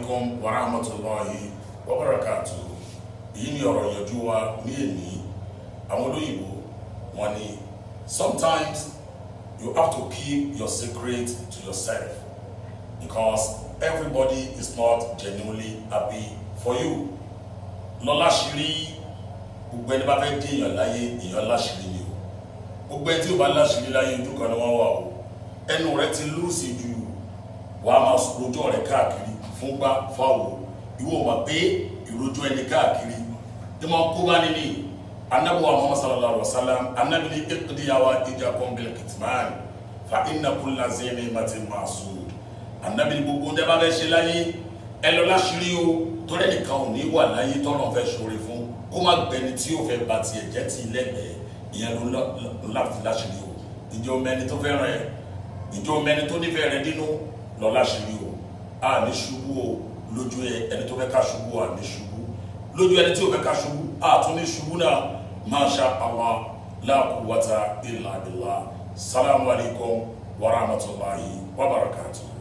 alaikum wa rahmatulahi wa barakatu èyí ni ọ̀rọ̀ ìyànjú wa ní èní àwọn olóyìnbó wọ́n ní sometimes you have to keep your secret to yourself because everybody is not genuinely happy for you lọ́lá ṣírí gbogbo ẹni bá fẹ́ dé èèyàn láyé èèyàn láṣírí ni o gbogbo ẹni tí ó bá láṣírí láyé ojú kan ni wọ́n wà o ẹnu rẹ ti lùsì ju wàá máa rojọ́ rẹ káàkiri fúngbà fáwọ ìwọ wà pé ìrojọ́ ẹni káàkiri tí wọ́n kó bá níní anabu muhammad sallallahu alaihi wa sallam anabi ni iqdiyawa ija kọnbil kitman fa inna kulla zini mati masud anabi ni gbogbo ń dábàá bẹ ṣe láyé ẹ lọ láṣírí o torí ẹnìkan ò ní wà láyé tọ́lọ́ fẹ́ ṣoore fún kó má gbẹni tí yóò fẹ́ ba tiẹ̀ jẹ́ ti lẹ́gbẹ̀ẹ́ ìyẹn ló láti láṣírí o ìjọ mẹni tó fẹ́ràn ẹ ìjọ mẹni tó nífẹ̀ẹ́ rẹ nínú lọ láṣírí o a ní ṣubú o lójú ẹ ẹni tó fẹ́ ká ṣubú a ní ṣubú lójú ẹni tí ò fẹ́ ká ṣubú a tún ní ṣubú náà masha Allah la quwwata illa billah salamu alaykum wa rahmatulahi wa barakatuh.